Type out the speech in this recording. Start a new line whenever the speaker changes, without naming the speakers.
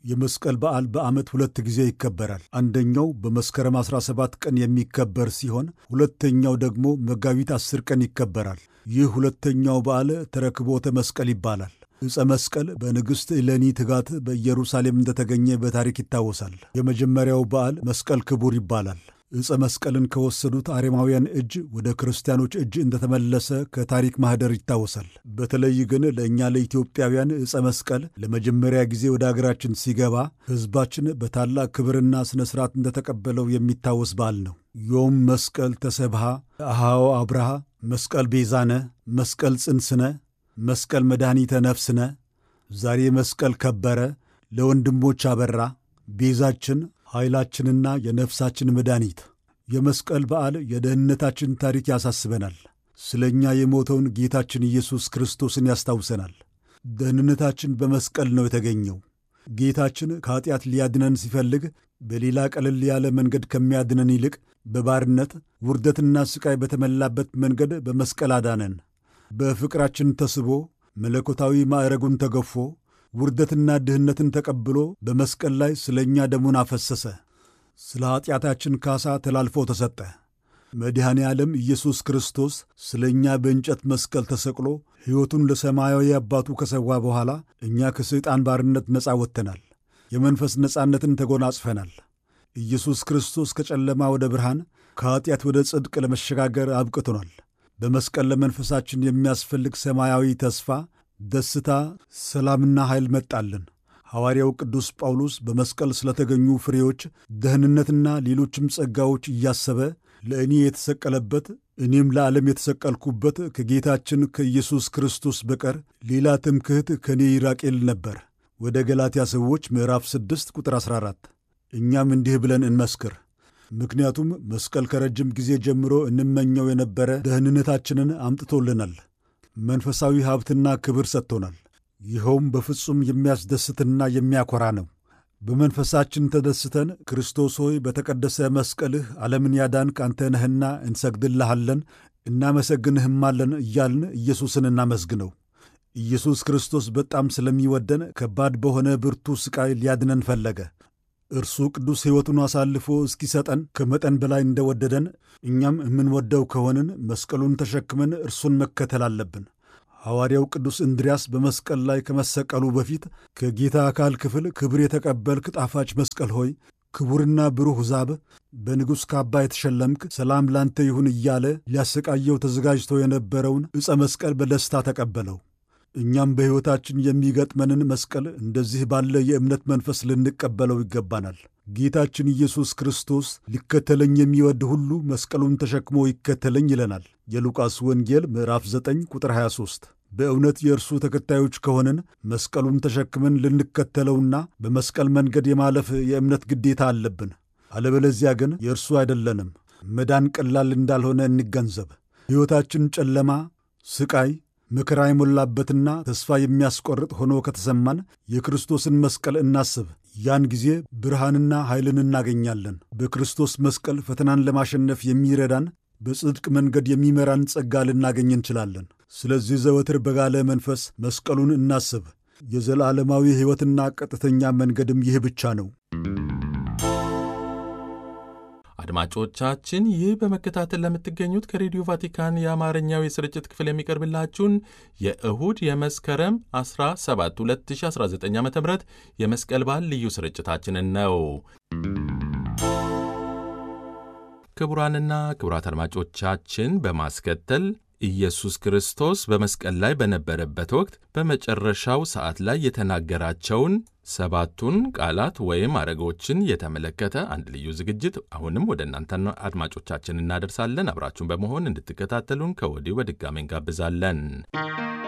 የመስቀል በዓል በዓመት ሁለት ጊዜ ይከበራል። አንደኛው በመስከረም 17 ቀን የሚከበር ሲሆን ሁለተኛው ደግሞ መጋቢት 10 ቀን ይከበራል። ይህ ሁለተኛው በዓል ተረክቦተ መስቀል ይባላል። ዕፀ መስቀል በንግሥት እሌኒ ትጋት በኢየሩሳሌም እንደተገኘ በታሪክ ይታወሳል። የመጀመሪያው በዓል መስቀል ክቡር ይባላል። ዕፀ መስቀልን ከወሰዱት አሬማውያን እጅ ወደ ክርስቲያኖች እጅ እንደተመለሰ ከታሪክ ማኅደር ይታወሳል። በተለይ ግን ለእኛ ለኢትዮጵያውያን ዕፀ መስቀል ለመጀመሪያ ጊዜ ወደ አገራችን ሲገባ ሕዝባችን በታላቅ ክብርና ሥነ ሥርዓት እንደተቀበለው የሚታወስ በዓል ነው። ዮም መስቀል ተሰብሃ አሃዎ አብርሃ መስቀል ቤዛነ መስቀል ጽንስነ መስቀል መድኃኒተ ነፍስነ ዛሬ መስቀል ከበረ ለወንድሞች አበራ ቤዛችን ኃይላችንና የነፍሳችን መድኃኒት። የመስቀል በዓል የደህንነታችን ታሪክ ያሳስበናል። ስለ እኛ የሞተውን ጌታችን ኢየሱስ ክርስቶስን ያስታውሰናል። ደህንነታችን በመስቀል ነው የተገኘው። ጌታችን ከኀጢአት ሊያድነን ሲፈልግ በሌላ ቀለል ያለ መንገድ ከሚያድነን ይልቅ በባርነት ውርደትና ሥቃይ በተመላበት መንገድ በመስቀል አዳነን። በፍቅራችን ተስቦ መለኮታዊ ማዕረጉን ተገፎ ውርደትና ድህነትን ተቀብሎ በመስቀል ላይ ስለ እኛ ደሙን አፈሰሰ። ስለ ኀጢአታችን ካሳ ተላልፎ ተሰጠ። መድኃኔ ዓለም ኢየሱስ ክርስቶስ ስለ እኛ በእንጨት መስቀል ተሰቅሎ ሕይወቱን ለሰማያዊ አባቱ ከሰዋ በኋላ እኛ ከሰይጣን ባርነት ነፃ ወጥተናል። የመንፈስ ነፃነትን ተጎናጽፈናል። ኢየሱስ ክርስቶስ ከጨለማ ወደ ብርሃን ከኀጢአት ወደ ጽድቅ ለመሸጋገር አብቅቶናል። በመስቀል ለመንፈሳችን የሚያስፈልግ ሰማያዊ ተስፋ ደስታ፣ ሰላምና ኃይል መጣልን። ሐዋርያው ቅዱስ ጳውሎስ በመስቀል ስለተገኙ ፍሬዎች፣ ደህንነትና ሌሎችም ጸጋዎች እያሰበ ለእኔ የተሰቀለበት እኔም ለዓለም የተሰቀልኩበት ከጌታችን ከኢየሱስ ክርስቶስ በቀር ሌላ ትምክህት ከእኔ ይራቅ ይል ነበር። ወደ ገላትያ ሰዎች ምዕራፍ 6 ቁጥር 14። እኛም እንዲህ ብለን እንመስክር ምክንያቱም መስቀል ከረጅም ጊዜ ጀምሮ እንመኘው የነበረ ደህንነታችንን አምጥቶልናል። መንፈሳዊ ሀብትና ክብር ሰጥቶናል። ይኸውም በፍጹም የሚያስደስትና የሚያኮራ ነው። በመንፈሳችን ተደስተን ክርስቶስ ሆይ በተቀደሰ መስቀልህ ዓለምን ያዳንክ አንተ ነህና እንሰግድልሃለን፣ እናመሰግንህማለን እያልን ኢየሱስን እናመስግነው። ኢየሱስ ክርስቶስ በጣም ስለሚወደን ከባድ በሆነ ብርቱ ሥቃይ ሊያድነን ፈለገ። እርሱ ቅዱስ ሕይወቱን አሳልፎ እስኪሰጠን ከመጠን በላይ እንደወደደን እኛም የምንወደው ከሆንን መስቀሉን ተሸክመን እርሱን መከተል አለብን። ሐዋርያው ቅዱስ እንድርያስ በመስቀል ላይ ከመሰቀሉ በፊት ከጌታ አካል ክፍል ክብር የተቀበልክ ጣፋጭ መስቀል ሆይ ክቡርና ብሩህ ዛብ በንጉሥ ካባ የተሸለምክ ሰላም ላንተ ይሁን እያለ ሊያሰቃየው ተዘጋጅቶ የነበረውን ዕፀ መስቀል በደስታ ተቀበለው። እኛም በሕይወታችን የሚገጥመንን መስቀል እንደዚህ ባለ የእምነት መንፈስ ልንቀበለው ይገባናል። ጌታችን ኢየሱስ ክርስቶስ ሊከተለኝ የሚወድ ሁሉ መስቀሉን ተሸክሞ ይከተለኝ ይለናል። የሉቃስ ወንጌል ምዕራፍ 9 ቁጥር 23። በእውነት የእርሱ ተከታዮች ከሆንን መስቀሉን ተሸክመን ልንከተለውና በመስቀል መንገድ የማለፍ የእምነት ግዴታ አለብን። አለበለዚያ ግን የእርሱ አይደለንም። መዳን ቀላል እንዳልሆነ እንገንዘብ። ሕይወታችን ጨለማ፣ ስቃይ መከራ የሞላበትና ተስፋ የሚያስቆርጥ ሆኖ ከተሰማን የክርስቶስን መስቀል እናስብ። ያን ጊዜ ብርሃንና ኃይልን እናገኛለን። በክርስቶስ መስቀል ፈተናን ለማሸነፍ የሚረዳን በጽድቅ መንገድ የሚመራን ጸጋ ልናገኝ እንችላለን። ስለዚህ ዘወትር በጋለ መንፈስ መስቀሉን እናስብ። የዘላለማዊ ሕይወትና ቀጥተኛ መንገድም ይህ ብቻ ነው።
አድማጮቻችን ይህ በመከታተል ለምትገኙት ከሬዲዮ ቫቲካን የአማርኛው የስርጭት ክፍል የሚቀርብላችሁን የእሁድ የመስከረም 17 2019 ዓ ም የመስቀል በዓል ልዩ ስርጭታችንን ነው። ክቡራንና ክቡራት አድማጮቻችን በማስከተል ኢየሱስ ክርስቶስ በመስቀል ላይ በነበረበት ወቅት በመጨረሻው ሰዓት ላይ የተናገራቸውን ሰባቱን ቃላት ወይም አረጎችን የተመለከተ አንድ ልዩ ዝግጅት አሁንም ወደ እናንተ አድማጮቻችን እናደርሳለን። አብራችሁን በመሆን እንድትከታተሉን ከወዲሁ በድጋሚ እንጋብዛለን።